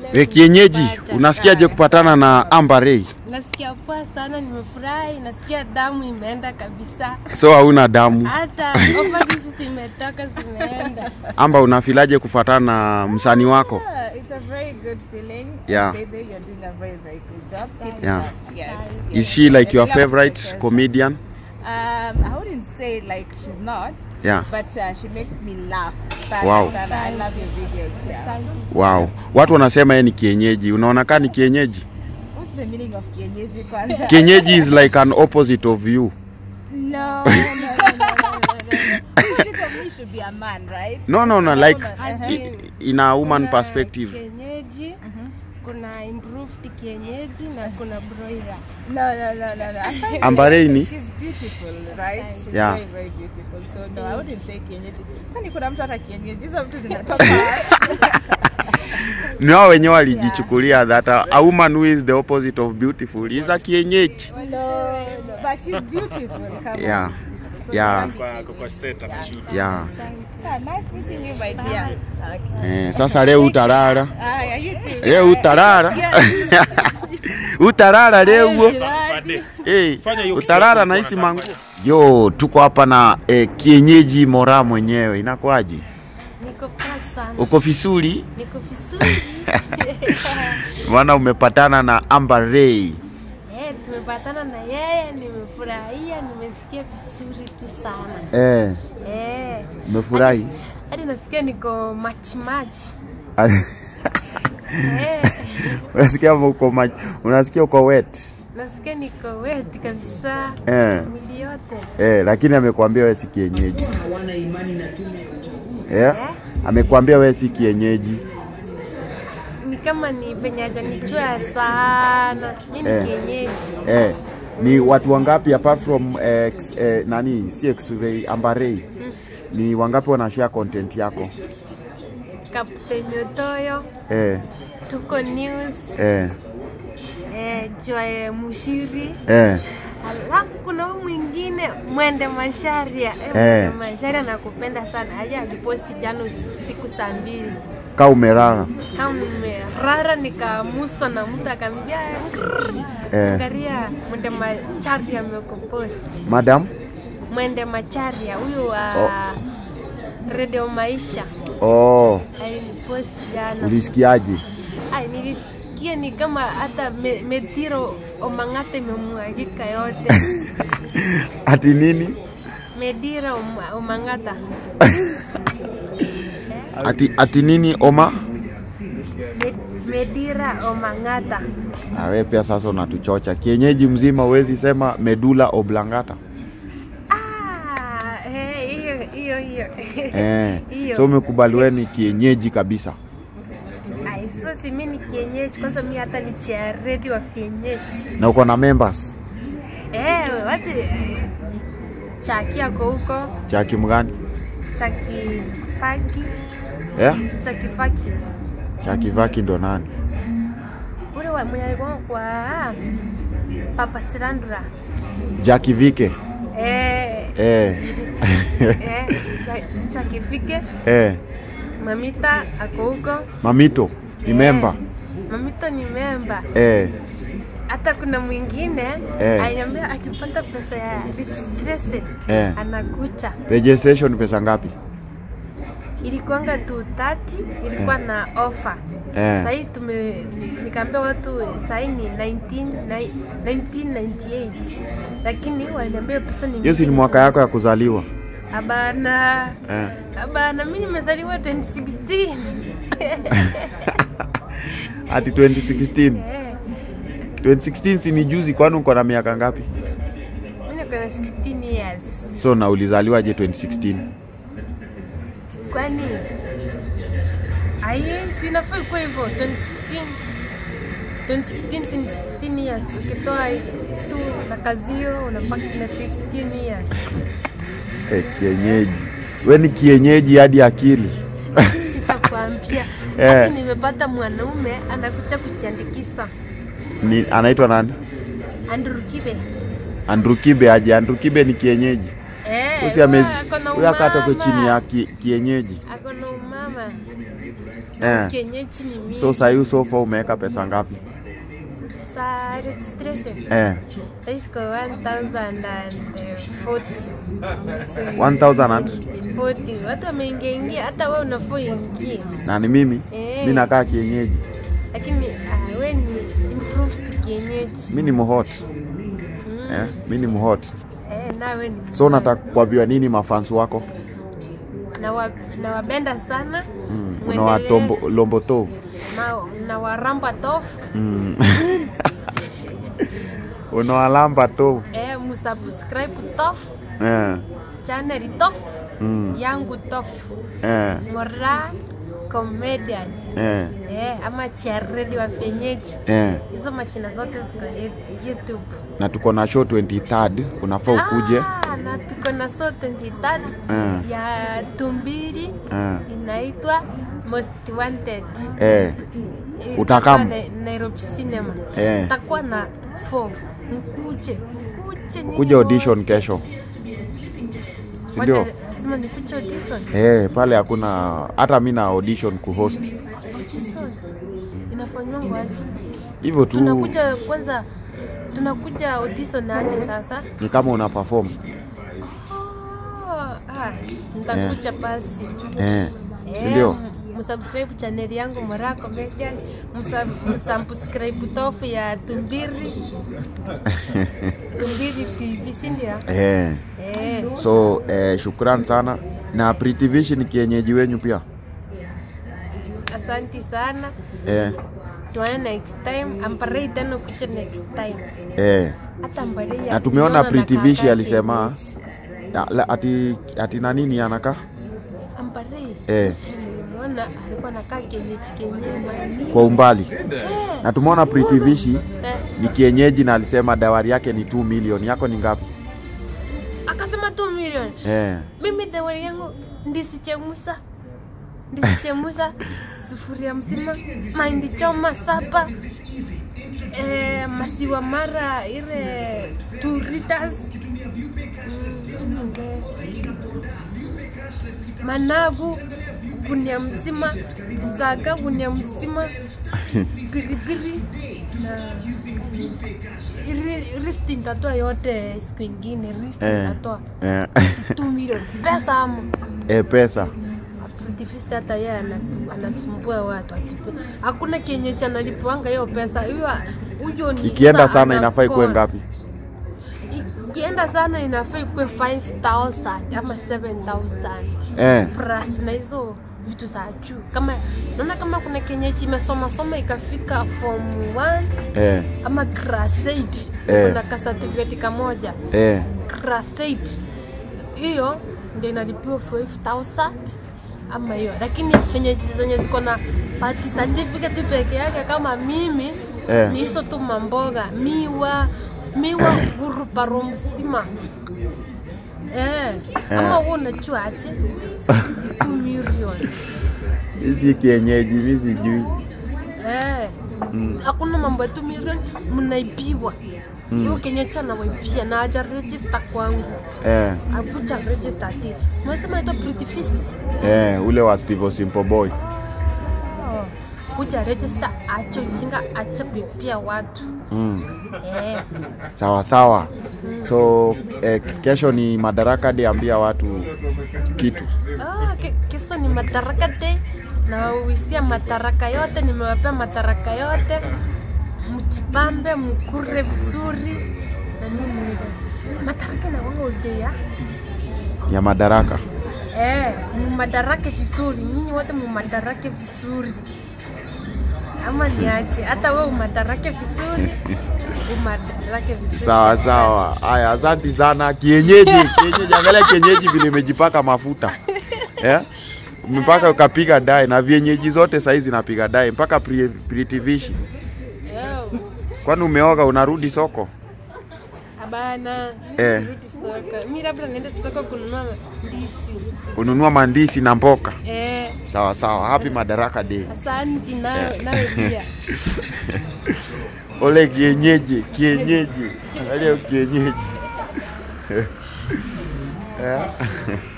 E, kienyeji, unasikiaje kupatana na Amber Ray? Nasikia poa sana, nimefurahi, nasikia damu imeenda kabisa, So hauna damu. hata overdose zimetoka zimeenda. Amber, unafilaje kufuatana na msanii wako? Yeah, it's a very good feeling. Yeah. Baby, you're doing a very, very good job. Keep it Yeah. up. Yes. Is yes. she like I your love favorite the comedian? Um, I wouldn't say like she's not, Yeah. but uh, she makes me laugh. Sana, Wow. sana. I love your videos. Yeah. Wow. Watu wanasema yeye ni kienyeji. Unaona kaa ni kienyeji? What's the meaning of kienyeji kwanza? Kienyeji is like an opposite of you. No, no, no, no, no, no, no. Opposite of me should be a man, right? No, no, no, like Uh-huh. i- in a woman Kuna perspective. Kienyeji, kuna improved kienyeji na kuna broiler. No, no, no, no, no. I find Amber Ray ni? She's beautiful, right? She's Yeah. very, very beautiful. So no, I wouldn't say kienyeji. Kwani kuna mtu hata kienyeji? Hizo vitu zinatoka Ni wao wenyewe walijichukulia that a, a woman who is the opposite of beautiful is a kienyeji. No, no, but she's beautiful. Come Yeah. on. So Yeah. don't be Yeah. Yeah, nice meeting you, my dear. Okay. Eh, sasa leo utalala. Ah, you too. Leo utalala. utalala leo. Eh, utalala na hisi mangu. Yo, tuko hapa na eh, kienyeji mora mwenyewe. Inakuaje? Niko poa sana, Uko fisuri? niko vizuri. Maana umepatana na Amber Ray. Eh, tumepatana na yeye, nimefurahia, nimesikia vizuri tu sana. Eh, Eh, umefurahi? hadi nasikia niko machi machi. Eh, unasikia uko ma- unasikia uko wet. nasikia niko wet kabisa, Eh. mwili yote. Eh, lakini amekwambia wewe si kienyeji. Eh? Amekwambia wewe si kienyeji. Ni kama ni penye hajanichua sana. Mi ni Eh. kienyeji. Eh, ni watu wangapi apart from eh, x- eh, nani si X-ray Amber Ray? Ni wangapi wanashare content yako? Kapteni Otoyo, Eh, Tuko News, eh, eh, Joy Mushiri, eh. alafu kuna huyu mwingine Mwende Masharia. Eh, Eh. Mwende Masharia nakupenda sana. Aje aliposti jana usiku saa mbili Ka umelala. kama nimerara nikamuswa na mtu akambia Eh. angalia Mwende Macharia amekuposti. Madam? Mwende Macharia huyu wa Oh. Radio Maisha Oh, aliniposti jana. ulisikiaje? Ai, nilisikia ni kama hata me, Mediro Omang'ata imemwagika yote. Ati nini? Medira Om- Omang'ata Ati ati nini Oma? Med, Medira Omang'ata Ah, wewe pia sasa unatuchocha. Kienyeji mzima huwezi sema medula oblongata. Ah, eh, hiyo hiyo hiyo Eh. Hiyo. So umekubali wewe ni kienyeji kabisa. Ai, so si mimi ni kienyeji kwanza, mi hata ni cha redio wa kienyeji Na uko na members eh, watu eh, Chaki ako huko, cha kimgani? Chaki Faki, Eh? Chaki Faki Cha kivaki ndo nani? ule wa- mwenye alikuwa kwa Papa Sirandura Jackie Vike. eh, Eh. eh, Cha- Chaki Fike eh. Mamita ako huko Mamito ni Eh, member. Mamito ni memba. Eh. Hata kuna mwingine Eh. aliniambia akipata pesa ya registration Eh. anakucha. Registration pesa ngapi? Ilikuanga tu 30 ilikuwa na offer. Eh. Sahii tume ni- nikaambia watu sahii ni 19, nai- 1998 lakini waliniambia pesa ni Hiyo si ni mingi mwaka yako ya kabisa. kuzaliwa. Abana, Eh. abana, mimi nimezaliwa 2016 Ati 2016. Eh, 2016 si ni juzi kwani uko na miaka ngapi? mimi niko na 16 years. So na ulizaliwaje 2016? Kwani aye, sinafaa ikuwa hivyo 2016 2016 si ni 16 years. Ukitoa tu na kazio unabaki na 16 years. Eh, kienyeji. We ni kienyeji hadi akili. Sitakwambia Eh. hadi nimepata mwanaume anakuja kujiandikisha Ni anaitwa nani? Andrew Kibe. Andrew Kibe aje. Andrew Kibe ni kienyeji. Eh, Usi amezi. huyo ako na Huyo akatoke umama. chini ya ki, kienyeji. Ako na umama. Eh. kienyeji ni mingi. So sahii sofa umeweka pesa ngapi? Sa registration Eh, saizi kwa 1040 1000 and 40 watu wameingia ingia, hata wewe unafaa uingie, na ni mimi Eh. mi nakaa kienyeji, lakini ah, we ni improved kienyeji mi ni mhot eh, mi ni mhot. eh, nawe ni So nataka kuambiwa nini mafans wako? nawa- nawapenda sana Mm, Mwendelee. unawatombo lombotovu na, na waramba tofu mm. unawalamba tovu eh, musubscribe tofu eh, channel tofu mm, yangu tofu eh, Mora comedian eh, eh, ama chiaredi wa vienyeji eh. hizo machina zote ziko Yu- youtube na tuko na show 23rd unafaa ukuje Ah, na tuko na so 23 Eh. ya tumbili eh, inaitwa most wanted eh, Itakuwa Utakam. Na- nairobi cinema Eh. takuwa na form mkuje mkuje nyinyi kuja wote. audition kesho si ndio? Wote, lazima nikuje audition Eh, pale hakuna hata mi na audition kuhost audition inafanywa aje hivyo tu, tunakuja kwanza tunakuja audition aje sasa ni kama una perform Oh, ah, nitakuja basi eh, si Eh, ndio? m- msubscribe channel yangu Mora Comedian, msa- msubscribe tofu ya Tumbiri Tumbiri TV, si ndio? Eh, Eh, so eh, shukran sana na Pretty Vision kienyeji wenyu pia asanti sana, eh, tuone next time. Amparei tena kuja next time, eh. hata Amparei na tumeona akiniona Pretty nakaa Vishi alisema kienyeji. ya, la- ati, ati na nini anaka Amparei eh, nilimwona alikuwa nakaa kienyeji kienyeji. kwa umbali Eh, na tumeona Pretty Vishi eh, ni kienyeji na alisema dawari yake ni 2 million yako ni ngapi akasema 2 milioni eh, mimi dawari yangu ndisichemusa ndisichemusa sufuria mzima mahindi choma saba e, masiwa mara ile two liters Mm, managu gunia mzima zaga gunia mzima piripiri na ri- risti ndatoa yote siku ingine risti eh, ndatoa eh, 2 milioni pesa ama eh, pesa Artifice hata yeye anatu- anasumbua watu atipu. Hakuna kienyeji analipoanga hiyo pesa hiyo huyo ni ikienda sasa sana inafaa ikuwe anakoa. ngapi Ikienda sana inafaa ikuwe 5000 ama 7000 eh, plus na hizo vitu za juu. Kama naona kama kuna kienyeji imesoma soma ikafika form 1 eh, ama class 8 Eh. kuna ka certificate kamoja eh, class 8 hiyo ndio inalipiwa 5000 ama hiyo, lakini venye zenye ziko na party certificate peke yake kama mimi Eh. ni hizo tu mamboga, miwa miwa guruparo mzima eh, kama wewe unajua aje 2 million hizi kienyeji mi sijui eh, hakuna mambo ya 2 million, mnaibiwa hiyo kenyecha nawaibia na aja register kwangu eh, akuja register ati mwesema ito pretty fees eh, ule wa Steve Simple Boy oh. kuja register ache ujinga ache kuibia watu mm. eh. sawa sawa so eh, kesho ni madaraka de ambia watu kitu oh, ke, kesho ni madaraka day nawawisia madaraka yote nimewapea madaraka yote mjipambe mkure vizuri na nini hivyo madaraka nawanga udea ya madaraka Eh, mumadarake vizuri, nyinyi wote mumadarake vizuri, ama niache hata we umadarake vizuri, umadarake vizuri. sawa sawa haya asanti sana kienyeji kienyeji angalia kienyeji vile imejipaka mafuta eh? mpaka ukapiga dai na vienyeji zote saizi napiga dai mpaka pri- Pretty Vishi Eh, kwani umeoga unarudi soko Abana, Eh. nisirudi soko. Mi labda naenda soko kununua ndizi. kununua mandisi na mboka Eh, sawa sawa happy madaraka day asanti nawe nawe pia. ole kienyeji kienyeji angalia kienyeji Eh.